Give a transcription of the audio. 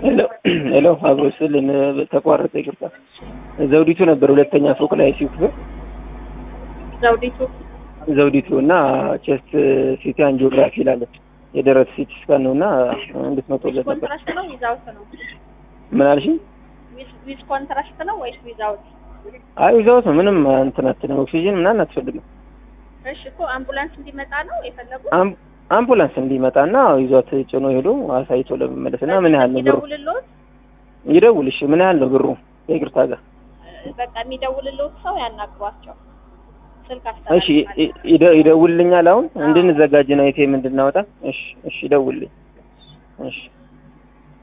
ሄሎ ሄሎ፣ አብሮ ስልን ተቋረጠ፣ ይቅርታ። ዘውዲቱ ነበር ሁለተኛ ፎቅ ላይ ሲክፍል ዘውዲቱ ዘውዲቱ እና ቼስት ሲቲ አንጂኦግራፊ ይላለች የደረት ሲቲ ስካን ነው እና እንድትመጡለት ነበር። ኮንትራስት ነው ዊዛውት ነው? ምን አልሽኝ? ዊዝ ኮንትራስት ነው ወይስ ዊዛውት? አይ ዊዛውት ነው። ምንም እንትን አትልም። ኦክሲጅን ምናምን አትፈልግም። እሺ እኮ አምቡላንስ እንዲመጣ ነው የፈለጉት? አም- አምቡላንስ እንዲመጣና ይዟት ጭኖ ሄዶ አሳይቶ ለመመለስ እና ምን ያህል ነው ብሩ? የሚደውልልዎት ይደውልሽ ምን ያህል ነው ብሩ? ከይቅርታ ጋር በቃ የሚደውልልዎት ሰው ያናግሯቸው። ስልክ እሺ አስተላልፋለሁ። ይ- ይደ- ይደውልልኛል። አሁን እንድንዘጋጅ ነው የቴም እንድናወጣ። እሺ እሺ፣ ይደውልልኝ። እሺ